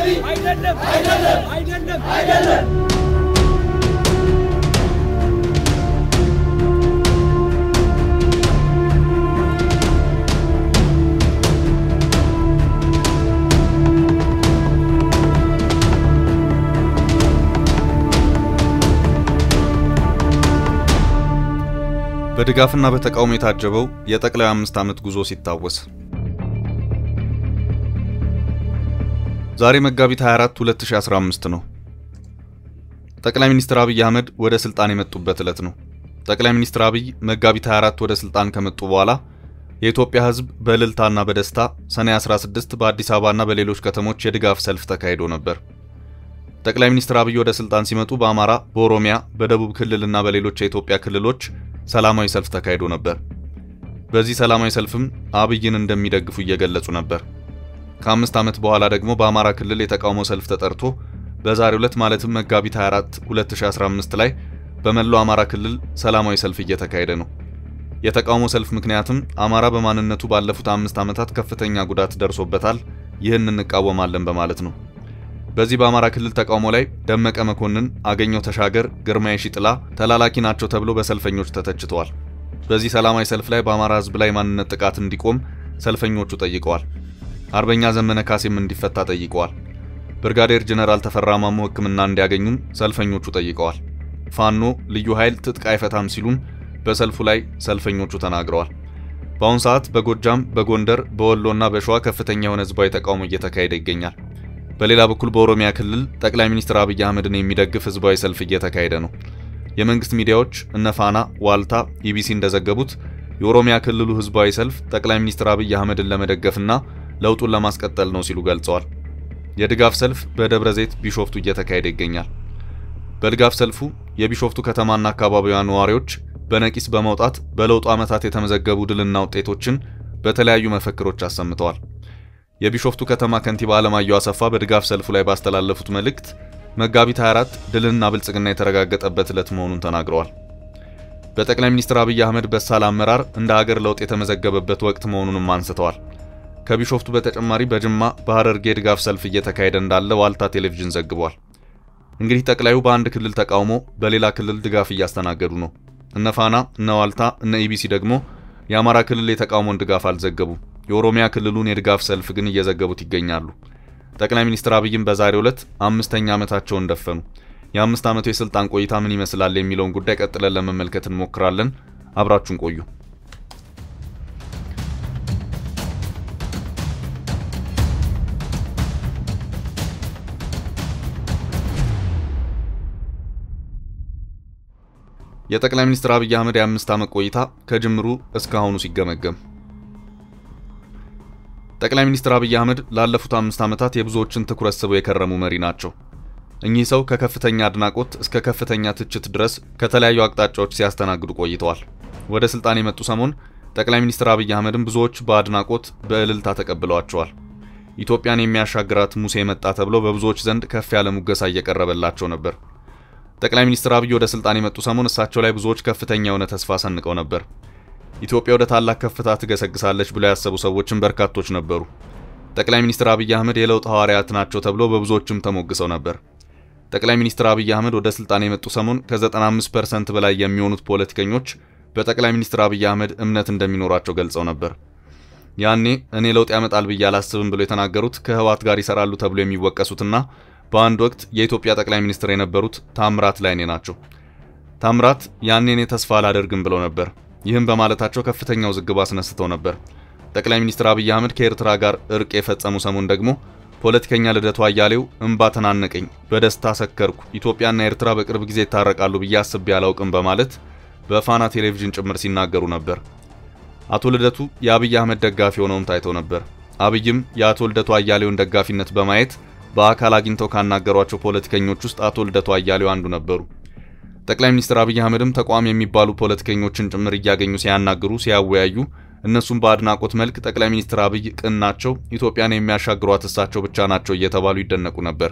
አይደለም አይደለም አይደለም አይደለም በድጋፍና በተቃውሞ የታጀበው የጠቅላይ አምስት ዓመት ጉዞ ሲታወስ ዛሬ መጋቢት 24 2015 ነው። ጠቅላይ ሚኒስትር አብይ አህመድ ወደ ስልጣን የመጡበት ዕለት ነው። ጠቅላይ ሚኒስትር አብይ መጋቢት 24 ወደ ስልጣን ከመጡ በኋላ የኢትዮጵያ ሕዝብ በእልልታና በደስታ ሰኔ 16 በአዲስ አበባና በሌሎች ከተሞች የድጋፍ ሰልፍ ተካሂዶ ነበር። ጠቅላይ ሚኒስትር አብይ ወደ ስልጣን ሲመጡ በአማራ፣ በኦሮሚያ፣ በደቡብ ክልልና በሌሎች የኢትዮጵያ ክልሎች ሰላማዊ ሰልፍ ተካሂዶ ነበር። በዚህ ሰላማዊ ሰልፍም አብይን እንደሚደግፉ እየገለጹ ነበር። ከአምስት ዓመት በኋላ ደግሞ በአማራ ክልል የተቃውሞ ሰልፍ ተጠርቶ በዛሬው ዕለት ማለትም መጋቢት 24 2015 ላይ በመላው አማራ ክልል ሰላማዊ ሰልፍ እየተካሄደ ነው። የተቃውሞ ሰልፍ ምክንያትም አማራ በማንነቱ ባለፉት አምስት ዓመታት ከፍተኛ ጉዳት ደርሶበታል፣ ይህን እንቃወማለን በማለት ነው። በዚህ በአማራ ክልል ተቃውሞ ላይ ደመቀ መኮንን፣ አገኘው ተሻገር፣ ግርማዬ ሺጥላ ተላላኪ ናቸው ተብሎ በሰልፈኞች ተተችተዋል። በዚህ ሰላማዊ ሰልፍ ላይ በአማራ ሕዝብ ላይ ማንነት ጥቃት እንዲቆም ሰልፈኞቹ ጠይቀዋል። አርበኛ ዘመነ ካሴም እንዲፈታ ጠይቀዋል። ብርጋዴር ጀነራል ተፈራ ማሞ ሕክምና እንዲያገኙም ሰልፈኞቹ ጠይቀዋል። ፋኖ ልዩ ኃይል ትጥቅ አይፈታም ሲሉም በሰልፉ ላይ ሰልፈኞቹ ተናግረዋል። በአሁኑ ሰዓት በጎጃም፣ በጎንደር፣ በወሎና በሸዋ ከፍተኛ የሆነ ህዝባዊ ተቃውሞ እየተካሄደ ይገኛል። በሌላ በኩል በኦሮሚያ ክልል ጠቅላይ ሚኒስትር አብይ አህመድን የሚደግፍ ህዝባዊ ሰልፍ እየተካሄደ ነው። የመንግስት ሚዲያዎች እነ ፋና፣ ዋልታ፣ ኢቢሲ እንደዘገቡት የኦሮሚያ ክልሉ ህዝባዊ ሰልፍ ጠቅላይ ሚኒስትር አብይ አህመድን ለመደገፍና ለውጡን ለማስቀጠል ነው ሲሉ ገልጸዋል። የድጋፍ ሰልፍ በደብረ ዘይት ቢሾፍቱ እየተካሄደ ይገኛል። በድጋፍ ሰልፉ የቢሾፍቱ ከተማና አካባቢዋ ነዋሪዎች በነቂስ በመውጣት በለውጡ ዓመታት የተመዘገቡ ድልና ውጤቶችን በተለያዩ መፈክሮች አሰምተዋል። የቢሾፍቱ ከተማ ከንቲባ አለማየሁ አሰፋ በድጋፍ ሰልፉ ላይ ባስተላለፉት መልእክት መጋቢት 24 ድልና ብልጽግና የተረጋገጠበት ዕለት መሆኑን ተናግረዋል። በጠቅላይ ሚኒስትር አብይ አህመድ በሳል አመራር እንደ ሀገር ለውጥ የተመዘገበበት ወቅት መሆኑንም አንስተዋል። ከቢሾፍቱ በተጨማሪ በጅማ በሐረርጌ ድጋፍ ሰልፍ እየተካሄደ እንዳለ ዋልታ ቴሌቪዥን ዘግቧል። እንግዲህ ጠቅላዩ በአንድ ክልል ተቃውሞ በሌላ ክልል ድጋፍ እያስተናገዱ ነው። እነ ፋና፣ እነ ዋልታ፣ እነ ኢቢሲ ደግሞ የአማራ ክልል የተቃውሞን ድጋፍ አልዘገቡም። የኦሮሚያ ክልሉን የድጋፍ ሰልፍ ግን እየዘገቡት ይገኛሉ። ጠቅላይ ሚኒስትር አብይም በዛሬው ዕለት አምስተኛ ዓመታቸውን ደፈኑ። የአምስት ዓመቱ የስልጣን ቆይታ ምን ይመስላል የሚለውን ጉዳይ ቀጥለን ለመመልከት እንሞክራለን። አብራችሁን ቆዩ። የጠቅላይ ሚኒስትር አብይ አህመድ የአምስት ዓመት ቆይታ ከጅምሩ እስካሁኑ ሲገመገም ጠቅላይ ሚኒስትር አብይ አህመድ ላለፉት አምስት ዓመታት የብዙዎችን ትኩረት ስበው የከረሙ መሪ ናቸው። እኚህ ሰው ከከፍተኛ አድናቆት እስከ ከፍተኛ ትችት ድረስ ከተለያዩ አቅጣጫዎች ሲያስተናግዱ ቆይተዋል። ወደ ስልጣን የመጡ ሰሞን ጠቅላይ ሚኒስትር አብይ አህመድን ብዙዎች በአድናቆት በእልልታ ተቀብለዋቸዋል። ኢትዮጵያን የሚያሻግራት ሙሴ መጣ ተብሎ በብዙዎች ዘንድ ከፍ ያለ ሙገሳ እየቀረበላቸው ነበር። ጠቅላይ ሚኒስትር አብይ ወደ ስልጣን የመጡ ሰሞን እሳቸው ላይ ብዙዎች ከፍተኛ የሆነ ተስፋ ሰንቀው ነበር። ኢትዮጵያ ወደ ታላቅ ከፍታ ትገሰግሳለች ብለው ያሰቡ ሰዎችም በርካቶች ነበሩ። ጠቅላይ ሚኒስትር አብይ አህመድ የለውጥ ሐዋርያት ናቸው ተብሎ በብዙዎችም ተሞግሰው ነበር። ጠቅላይ ሚኒስትር አብይ አህመድ ወደ ስልጣን የመጡ ሰሞን ከ95% በላይ የሚሆኑት ፖለቲከኞች በጠቅላይ ሚኒስትር አብይ አህመድ እምነት እንደሚኖራቸው ገልጸው ነበር። ያኔ እኔ ለውጥ ያመጣል ብዬ አላስብም ብሎ የተናገሩት ከህወሓት ጋር ይሰራሉ ተብሎ የሚወቀሱትና በአንድ ወቅት የኢትዮጵያ ጠቅላይ ሚኒስትር የነበሩት ታምራት ላይኔ ናቸው። ታምራት ያኔ እኔ ተስፋ አላደርግም ብለው ነበር። ይህም በማለታቸው ከፍተኛ ውዝግብ አስነስተው ነበር። ጠቅላይ ሚኒስትር አብይ አህመድ ከኤርትራ ጋር እርቅ የፈጸሙ ሰሞን ደግሞ ፖለቲከኛ ልደቱ አያሌው እምባ ተናነቀኝ፣ በደስታ ሰከርኩ፣ ኢትዮጵያና ኤርትራ በቅርብ ጊዜ ይታረቃሉ ብዬ አስቤ አላውቅም በማለት በፋና ቴሌቪዥን ጭምር ሲናገሩ ነበር። አቶ ልደቱ የአብይ አህመድ ደጋፊ ሆነውም ታይተው ነበር። አብይም የአቶ ልደቱ አያሌውን ደጋፊነት በማየት በአካል አግኝተው ካናገሯቸው ፖለቲከኞች ውስጥ አቶ ልደቱ አያሌው አንዱ ነበሩ። ጠቅላይ ሚኒስትር አብይ አህመድም ተቋም የሚባሉ ፖለቲከኞችን ጭምር እያገኙ ሲያናግሩ፣ ሲያወያዩ እነሱም በአድናቆት መልክ ጠቅላይ ሚኒስትር አብይ ቅን ናቸው፣ ኢትዮጵያን የሚያሻግሯት እሳቸው ብቻ ናቸው እየተባሉ ይደነቁ ነበር።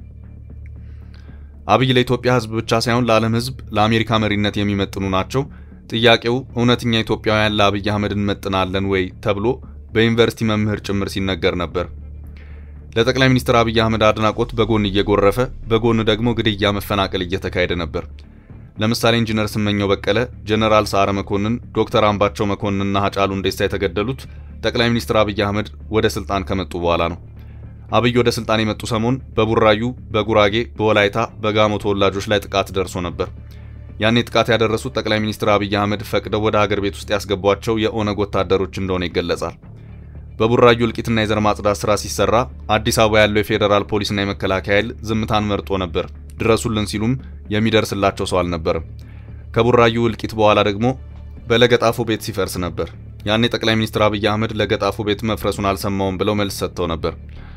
አብይ ለኢትዮጵያ ሕዝብ ብቻ ሳይሆን ለዓለም ሕዝብ ለአሜሪካ መሪነት የሚመጥኑ ናቸው። ጥያቄው እውነተኛ ኢትዮጵያውያን ለአብይ አህመድ እንመጥናለን ወይ ተብሎ በዩኒቨርሲቲ መምህር ጭምር ሲነገር ነበር። ለጠቅላይ ሚኒስትር አብይ አህመድ አድናቆት በጎን እየጎረፈ በጎን ደግሞ ግድያ፣ መፈናቀል እየተካሄደ ነበር። ለምሳሌ ኢንጂነር ስመኘው በቀለ፣ ጀነራል ሰዓረ መኮንን፣ ዶክተር አምባቸው መኮንንና ሀጫሉ ሁንዴሳ የተገደሉት ጠቅላይ ሚኒስትር አብይ አህመድ ወደ ስልጣን ከመጡ በኋላ ነው። አብይ ወደ ስልጣን የመጡ ሰሞን በቡራዩ፣ በጉራጌ፣ በወላይታ፣ በጋሞ ተወላጆች ላይ ጥቃት ደርሶ ነበር። ያኔ ጥቃት ያደረሱት ጠቅላይ ሚኒስትር አብይ አህመድ ፈቅደው ወደ ሀገር ቤት ውስጥ ያስገቧቸው የኦነግ ወታደሮች እንደሆነ ይገለጻል። በቡራዩ እልቂትና የዘር ማጽዳት ስራ ሲሰራ አዲስ አበባ ያለው የፌዴራል ፖሊስና የመከላከያ ኃይል ዝምታን መርጦ ነበር። ድረሱልን ሲሉም የሚደርስላቸው ሰው አልነበርም። ከቡራዩ እልቂት በኋላ ደግሞ በለገጣፎ ቤት ሲፈርስ ነበር። ያኔ ጠቅላይ ሚኒስትር አብይ አህመድ ለገጣፎ ቤት መፍረሱን አልሰማውም ብለው መልስ ሰጥተው ነበር።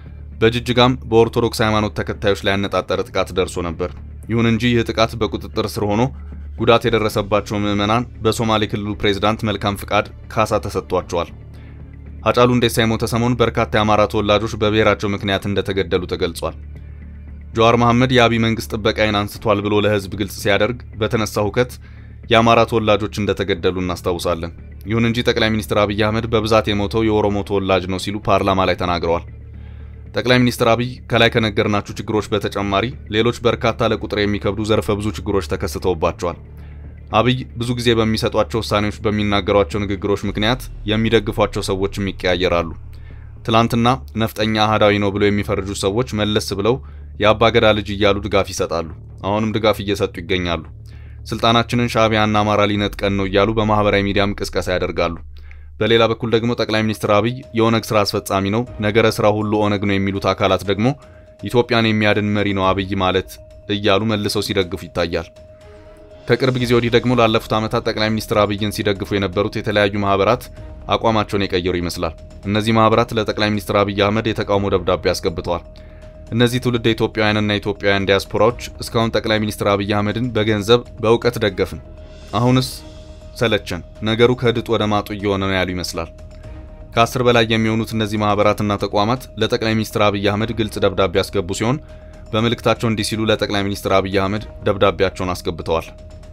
በጅጅጋም በኦርቶዶክስ ሃይማኖት ተከታዮች ላይ ያነጣጠረ ጥቃት ደርሶ ነበር። ይሁን እንጂ ይህ ጥቃት በቁጥጥር ስር ሆኖ ጉዳት የደረሰባቸው ምዕመናን በሶማሌ ክልሉ ፕሬዝዳንት መልካም ፍቃድ ካሳ ተሰጥቷቸዋል። ሀጫሉ ሁንዴሳ የሞተ ሰሞን በርካታ የአማራ ተወላጆች በብሔራቸው ምክንያት እንደተገደሉ ተገልጿል። ጀዋር መሐመድ የአብይ መንግስት ጥበቃዬን አንስቷል ብሎ ለህዝብ ግልጽ ሲያደርግ በተነሳ ሁከት የአማራ ተወላጆች እንደተገደሉ እናስታውሳለን። ይሁን እንጂ ጠቅላይ ሚኒስትር አብይ አህመድ በብዛት የሞተው የኦሮሞ ተወላጅ ነው ሲሉ ፓርላማ ላይ ተናግረዋል። ጠቅላይ ሚኒስትር አብይ ከላይ ከነገርናችሁ ችግሮች በተጨማሪ ሌሎች በርካታ ለቁጥር የሚከብዱ ዘርፈ ብዙ ችግሮች ተከስተውባቸዋል። አብይ ብዙ ጊዜ በሚሰጧቸው ውሳኔዎች፣ በሚናገሯቸው ንግግሮች ምክንያት የሚደግፏቸው ሰዎችም ይቀያየራሉ። ትላንትና ነፍጠኛ አህዳዊ ነው ብለው የሚፈርጁ ሰዎች መለስ ብለው የአባገዳ ልጅ እያሉ ድጋፍ ይሰጣሉ። አሁንም ድጋፍ እየሰጡ ይገኛሉ። ስልጣናችንን ሻዕቢያና አማራ ሊነጥቀን ነው እያሉ በማህበራዊ ሚዲያም ቅስቀሳ ያደርጋሉ። በሌላ በኩል ደግሞ ጠቅላይ ሚኒስትር አብይ የኦነግ ስራ አስፈጻሚ ነው፣ ነገረ ስራ ሁሉ ኦነግ ነው የሚሉት አካላት ደግሞ ኢትዮጵያን የሚያድን መሪ ነው አብይ ማለት እያሉ መልሰው ሲደግፉ ይታያል። ከቅርብ ጊዜ ወዲህ ደግሞ ላለፉት ዓመታት ጠቅላይ ሚኒስትር አብይን ሲደግፉ የነበሩት የተለያዩ ማህበራት አቋማቸውን የቀየሩ ይመስላል። እነዚህ ማህበራት ለጠቅላይ ሚኒስትር አብይ አህመድ የተቃውሞ ደብዳቤ አስገብተዋል። እነዚህ ትውልድ ኢትዮጵያውያንና ኢትዮጵያውያን ዲያስፖራዎች እስካሁን ጠቅላይ ሚኒስትር አብይ አህመድን በገንዘብ በእውቀት ደገፍን፣ አሁንስ ሰለቸን፣ ነገሩ ከድጥ ወደ ማጡ እየሆነ ነው ያሉ ይመስላል። ከአስር በላይ የሚሆኑት እነዚህ ማህበራትና ተቋማት ለጠቅላይ ሚኒስትር አብይ አህመድ ግልጽ ደብዳቤ ያስገቡ ሲሆን በመልእክታቸው እንዲህ ሲሉ ለጠቅላይ ሚኒስትር አብይ አህመድ ደብዳቤያቸውን አስገብተዋል።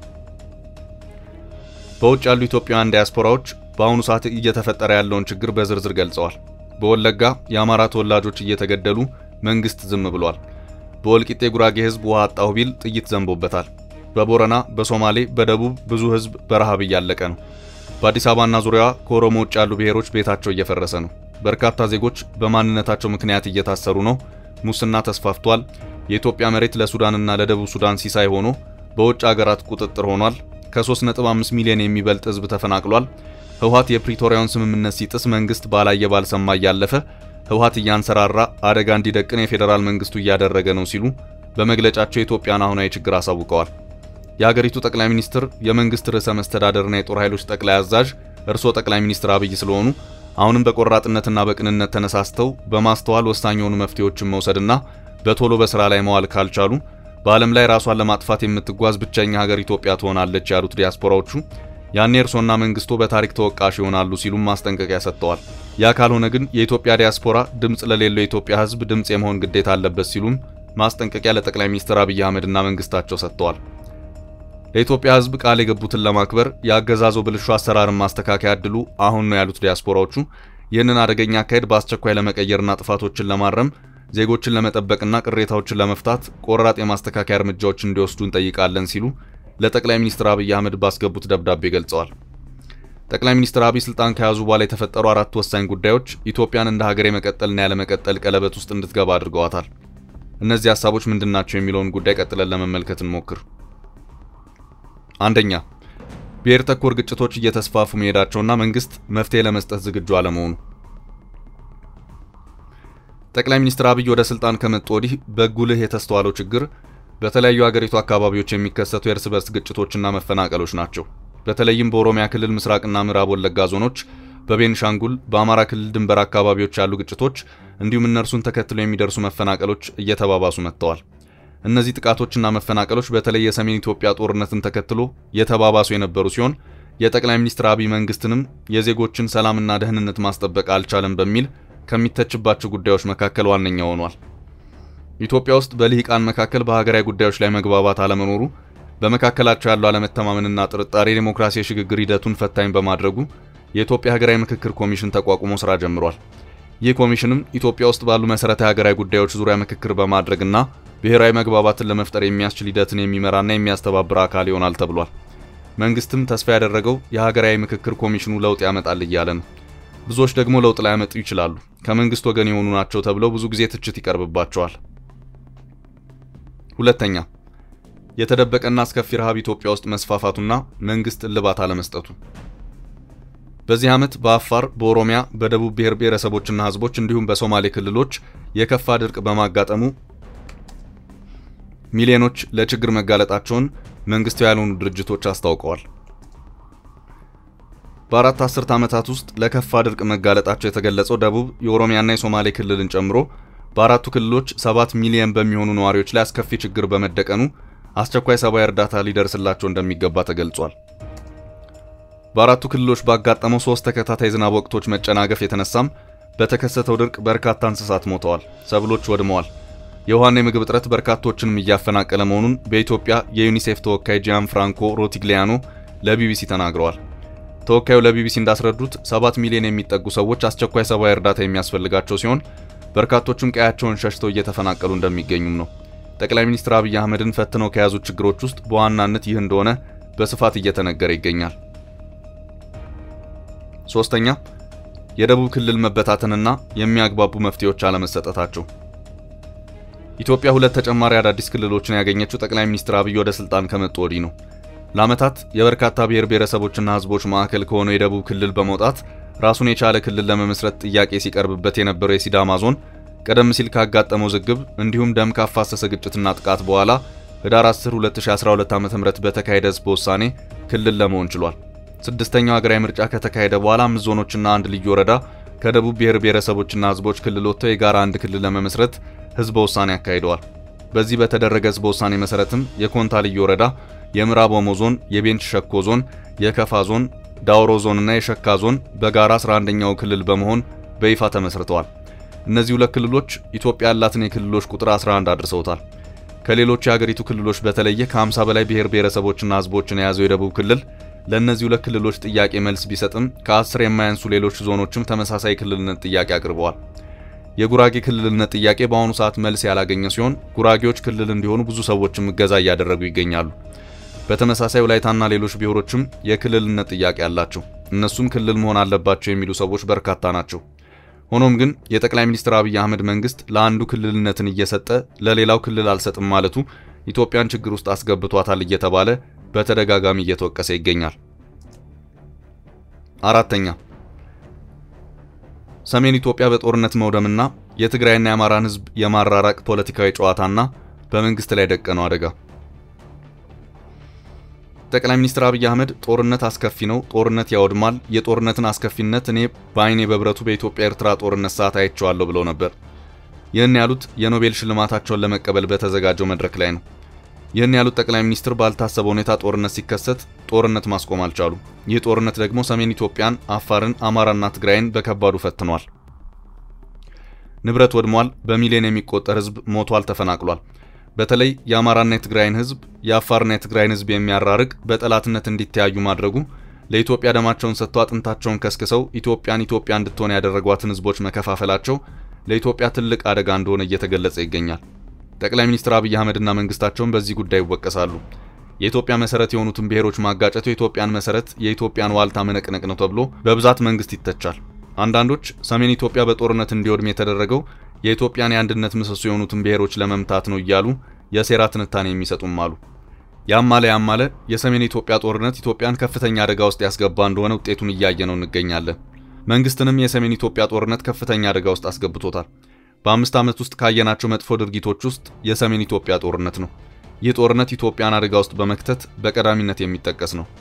በውጭ ያሉ ኢትዮጵያውያን ዲያስፖራዎች በአሁኑ ሰዓት እየተፈጠረ ያለውን ችግር በዝርዝር ገልጸዋል። በወለጋ የአማራ ተወላጆች እየተገደሉ መንግስት ዝም ብሏል። በወልቂጤ ጉራጌ ህዝብ ውሃ አጣሁ ቢል ጥይት ዘንቦበታል። በቦረና፣ በሶማሌ፣ በደቡብ ብዙ ህዝብ በረሃብ እያለቀ ነው። በአዲስ አበባና ዙሪያዋ ከኦሮሞ ውጭ ያሉ ብሔሮች ቤታቸው እየፈረሰ ነው። በርካታ ዜጎች በማንነታቸው ምክንያት እየታሰሩ ነው። ሙስና ተስፋፍቷል። የኢትዮጵያ መሬት ለሱዳንና ለደቡብ ሱዳን ሲሳይ ሆኖ በውጭ አገራት ቁጥጥር ሆኗል። ከ3.5 ሚሊዮን የሚበልጥ ህዝብ ተፈናቅሏል። ህወሓት የፕሪቶሪያውን ስምምነት ሲጥስ መንግስት ባላየ ባልሰማ እያለፈ ህወሓት እያንሰራራ አደጋ እንዲደቅን የፌዴራል መንግስቱ እያደረገ ነው ሲሉ በመግለጫቸው የኢትዮጵያን አሁናዊ ችግር አሳውቀዋል። የሀገሪቱ ጠቅላይ ሚኒስትር የመንግስት ርዕሰ መስተዳደርና የጦር ኃይሎች ጠቅላይ አዛዥ እርስዎ ጠቅላይ ሚኒስትር አብይ ስለሆኑ አሁንም በቆራጥነትና በቅንነት ተነሳስተው በማስተዋል ወሳኝ የሆኑ መፍትሄዎችን መውሰድና በቶሎ በስራ ላይ መዋል ካልቻሉ በዓለም ላይ ራሷን ለማጥፋት የምትጓዝ ብቸኛ ሀገር ኢትዮጵያ ትሆናለች ያሉት ዲያስፖራዎቹ ያኔ እርሶና መንግስቱ በታሪክ ተወቃሽ ይሆናሉ ሲሉም ማስጠንቀቂያ ሰጥተዋል። ያ ካልሆነ ግን የኢትዮጵያ ዲያስፖራ ድምፅ ለሌለው የኢትዮጵያ ህዝብ ድምፅ የመሆን ግዴታ አለበት ሲሉም ማስጠንቀቂያ ለጠቅላይ ሚኒስትር አብይ አህመድና መንግስታቸው ሰጥተዋል። ለኢትዮጵያ ህዝብ ቃል የገቡትን ለማክበር የአገዛዙ ብልሹ አሰራርን ማስተካከያ እድሉ አሁን ነው ያሉት ዲያስፖራዎቹ ይህንን አደገኛ አካሄድ በአስቸኳይ ለመቀየርና ጥፋቶችን ለማረም ዜጎችን ለመጠበቅና ቅሬታዎችን ለመፍታት ቆራጥ የማስተካከያ እርምጃዎች እንዲወስዱ እንጠይቃለን ሲሉ ለጠቅላይ ሚኒስትር አብይ አህመድ ባስገቡት ደብዳቤ ገልጸዋል። ጠቅላይ ሚኒስትር አብይ ስልጣን ከያዙ በኋላ የተፈጠሩ አራት ወሳኝ ጉዳዮች ኢትዮጵያን እንደ ሀገር የመቀጠልና ያለመቀጠል ቀለበት ውስጥ እንድትገባ አድርገዋታል። እነዚህ ሀሳቦች ምንድናቸው የሚለውን ጉዳይ ቀጥለን ለመመልከት እንሞክር። አንደኛ፣ ብሔር ተኮር ግጭቶች እየተስፋፉ መሄዳቸውና መንግስት መፍትሄ ለመስጠት ዝግጁ አለመሆኑ። ጠቅላይ ሚኒስትር አብይ ወደ ስልጣን ከመጡ ወዲህ በጉልህ የተስተዋለው ችግር በተለያዩ ሀገሪቱ አካባቢዎች የሚከሰቱ የእርስ በርስ ግጭቶችና መፈናቀሎች ናቸው። በተለይም በኦሮሚያ ክልል ምስራቅና ምዕራብ ወለጋ ዞኖች፣ በቤንሻንጉል፣ በአማራ ክልል ድንበር አካባቢዎች ያሉ ግጭቶች እንዲሁም እነርሱን ተከትሎ የሚደርሱ መፈናቀሎች እየተባባሱ መጥተዋል። እነዚህ ጥቃቶችና መፈናቀሎች በተለይ የሰሜን ኢትዮጵያ ጦርነትን ተከትሎ የተባባሱ የነበሩ ሲሆን የጠቅላይ ሚኒስትር አብይ መንግስትንም የዜጎችን ሰላምና ደህንነት ማስጠበቅ አልቻለም በሚል ከሚተችባቸው ጉዳዮች መካከል ዋነኛ ሆኗል። ኢትዮጵያ ውስጥ በልሂቃን መካከል በሀገራዊ ጉዳዮች ላይ መግባባት አለመኖሩ በመካከላቸው ያለው አለመተማመንና ጥርጣሬ ዴሞክራሲ የሽግግር ሂደቱን ፈታኝ በማድረጉ የኢትዮጵያ ሀገራዊ ምክክር ኮሚሽን ተቋቁሞ ስራ ጀምሯል። ይህ ኮሚሽንም ኢትዮጵያ ውስጥ ባሉ መሰረታዊ ሀገራዊ ጉዳዮች ዙሪያ ምክክር በማድረግና ብሔራዊ መግባባትን ለመፍጠር የሚያስችል ሂደትን የሚመራና የሚያስተባብር አካል ይሆናል ተብሏል። መንግስትም ተስፋ ያደረገው የሀገራዊ ምክክር ኮሚሽኑ ለውጥ ያመጣል እያለ ነው። ብዙዎች ደግሞ ለውጥ ላያመጡ ይችላሉ፣ ከመንግስት ወገን የሆኑ ናቸው ተብለው ብዙ ጊዜ ትችት ይቀርብባቸዋል። ሁለተኛ የተደበቀና አስከፊ ረሃብ ኢትዮጵያ ውስጥ መስፋፋቱና መንግስት እልባት አለመስጠቱ። በዚህ ዓመት በአፋር፣ በኦሮሚያ፣ በደቡብ ብሔር ብሔረሰቦችና ህዝቦች እንዲሁም በሶማሌ ክልሎች የከፋ ድርቅ በማጋጠሙ ሚሊዮኖች ለችግር መጋለጣቸውን መንግስታዊ ያልሆኑ ድርጅቶች አስታውቀዋል። በአራት አስርት ዓመታት ውስጥ ለከፋ ድርቅ መጋለጣቸው የተገለጸው ደቡብ የኦሮሚያና የሶማሌ ክልልን ጨምሮ በአራቱ ክልሎች ሰባት ሚሊዮን በሚሆኑ ነዋሪዎች ላይ አስከፊ ችግር በመደቀኑ አስቸኳይ ሰብአዊ እርዳታ ሊደርስላቸው እንደሚገባ ተገልጿል። በአራቱ ክልሎች ባጋጠመው ሶስት ተከታታይ ዝናብ ወቅቶች መጨናገፍ የተነሳም በተከሰተው ድርቅ በርካታ እንስሳት ሞተዋል፣ ሰብሎች ወድመዋል። የውሃና የምግብ እጥረት በርካቶችንም እያፈናቀለ መሆኑን በኢትዮጵያ የዩኒሴፍ ተወካይ ጂያን ፍራንኮ ሮቲግሊያኖ ለቢቢሲ ተናግረዋል። ተወካዩ ለቢቢሲ እንዳስረዱት ሰባት ሚሊዮን የሚጠጉ ሰዎች አስቸኳይ ሰብአዊ እርዳታ የሚያስፈልጋቸው ሲሆን በርካቶቹም ቀያቸውን ሸሽተው እየተፈናቀሉ እንደሚገኙም ነው። ጠቅላይ ሚኒስትር አብይ አህመድን ፈትነው ከያዙት ችግሮች ውስጥ በዋናነት ይህ እንደሆነ በስፋት እየተነገረ ይገኛል። ሶስተኛ የደቡብ ክልል መበታተንና የሚያግባቡ መፍትሄዎች አለመሰጠታቸው። ኢትዮጵያ ሁለት ተጨማሪ አዳዲስ ክልሎችን ያገኘችው ጠቅላይ ሚኒስትር አብይ ወደ ስልጣን ከመጡ ወዲህ ነው። ለዓመታት የበርካታ ብሔር ብሔረሰቦችና ሕዝቦች ማዕከል ከሆነው የደቡብ ክልል በመውጣት ራሱን የቻለ ክልል ለመመስረት ጥያቄ ሲቀርብበት የነበረው የሲዳማ ዞን ቀደም ሲል ካጋጠመው ዝግብ እንዲሁም ደም ካፋሰሰ ግጭትና ጥቃት በኋላ ህዳር 10 2012 ዓ.ም በተካሄደ ህዝብ ውሳኔ ክልል ለመሆን ችሏል። ስድስተኛው ሀገራዊ ምርጫ ከተካሄደ በኋላ አምስት ዞኖችና አንድ ልዩ ወረዳ ከደቡብ ብሔር ብሔረሰቦችና ህዝቦች ክልል ወጥተው የጋራ አንድ ክልል ለመመስረት ህዝበ ውሳኔ አካሂደዋል። በዚህ በተደረገ ህዝበ ውሳኔ መሰረትም የኮንታ ልዩ ወረዳ፣ የምዕራብ ኦሞ ዞን፣ የቤንች ሸኮ ዞን፣ የከፋ ዞን፣ ዳውሮ ዞንና የሸካ ዞን በጋራ 11ኛው ክልል በመሆን በይፋ ተመስርተዋል። እነዚህ ሁለት ክልሎች ኢትዮጵያ ያላትን የክልሎች ቁጥር 11 አድርሰውታል። ከሌሎች የሀገሪቱ ክልሎች በተለየ ከ50 በላይ ብሔር ብሔረሰቦችና ህዝቦችን የያዘው የደቡብ ክልል ለእነዚህ ሁለት ክልሎች ጥያቄ መልስ ቢሰጥም ከአስር የማያንሱ ሌሎች ዞኖችም ተመሳሳይ ክልልነት ጥያቄ አቅርበዋል። የጉራጌ ክልልነት ጥያቄ በአሁኑ ሰዓት መልስ ያላገኘ ሲሆን ጉራጌዎች ክልል እንዲሆኑ ብዙ ሰዎችም እገዛ እያደረጉ ይገኛሉ። በተመሳሳይ ወላይታና ሌሎች ብሔሮችም የክልልነት ጥያቄ አላቸው። እነሱም ክልል መሆን አለባቸው የሚሉ ሰዎች በርካታ ናቸው። ሆኖም ግን የጠቅላይ ሚኒስትር አብይ አህመድ መንግስት ለአንዱ ክልልነትን እየሰጠ ለሌላው ክልል አልሰጥም ማለቱ ኢትዮጵያን ችግር ውስጥ አስገብቷታል እየተባለ በተደጋጋሚ እየተወቀሰ ይገኛል። አራተኛ ሰሜን ኢትዮጵያ በጦርነት መውደምና የትግራይና የአማራን ህዝብ የማራራቅ ፖለቲካዊ ጨዋታና በመንግስት ላይ ደቀነው አደጋ። ጠቅላይ ሚኒስትር አብይ አህመድ ጦርነት አስከፊ ነው፣ ጦርነት ያወድማል፣ የጦርነትን አስከፊነት እኔ በአይኔ በብረቱ በኢትዮጵያ ኤርትራ ጦርነት ሰዓት አይቼዋለሁ ብለው ነበር። ይህን ያሉት የኖቤል ሽልማታቸውን ለመቀበል በተዘጋጀው መድረክ ላይ ነው። ይህን ያሉት ጠቅላይ ሚኒስትር ባልታሰበ ሁኔታ ጦርነት ሲከሰት ጦርነት ማስቆም አልቻሉ። ይህ ጦርነት ደግሞ ሰሜን ኢትዮጵያን፣ አፋርን፣ አማራና ትግራይን በከባዱ ፈትኗል። ንብረት ወድሟል። በሚሊዮን የሚቆጠር ህዝብ ሞቷል፣ ተፈናቅሏል። በተለይ የአማራና የትግራይን ህዝብ የአፋርና የትግራይን ህዝብ የሚያራርቅ በጠላትነት እንዲተያዩ ማድረጉ ለኢትዮጵያ ደማቸውን ሰጥተው አጥንታቸውን ከስክሰው ኢትዮጵያን ኢትዮጵያ እንድትሆን ያደረጓትን ህዝቦች መከፋፈላቸው ለኢትዮጵያ ትልቅ አደጋ እንደሆነ እየተገለጸ ይገኛል። ጠቅላይ ሚኒስትር አብይ አህመድና መንግስታቸውን በዚህ ጉዳይ ይወቀሳሉ። የኢትዮጵያ መሰረት የሆኑትን ብሔሮች ማጋጨቱ የኢትዮጵያን መሰረት የኢትዮጵያን ዋልታ መነቅነቅ ነው ተብሎ በብዛት መንግስት ይተቻል። አንዳንዶች ሰሜን ኢትዮጵያ በጦርነት እንዲወድም የተደረገው የኢትዮጵያን የአንድነት ምሰሶ የሆኑትን ብሔሮች ለመምታት ነው እያሉ የሴራ ትንታኔ የሚሰጡም አሉ። ያም አለ ያም አለ የሰሜን ኢትዮጵያ ጦርነት ኢትዮጵያን ከፍተኛ አደጋ ውስጥ ያስገባ እንደሆነ ውጤቱን እያየ ነው እንገኛለን። መንግስትንም የሰሜን ኢትዮጵያ ጦርነት ከፍተኛ አደጋ ውስጥ አስገብቶታል። በአምስት ዓመት ውስጥ ካየናቸው መጥፎ ድርጊቶች ውስጥ የሰሜን ኢትዮጵያ ጦርነት ነው። ይህ ጦርነት ኢትዮጵያን አደጋ ውስጥ በመክተት በቀዳሚነት የሚጠቀስ ነው።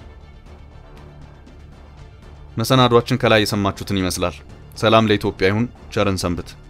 መሰናዷችን ከላይ የሰማችሁትን ይመስላል። ሰላም ለኢትዮጵያ ይሁን። ቸርን ሰንብት።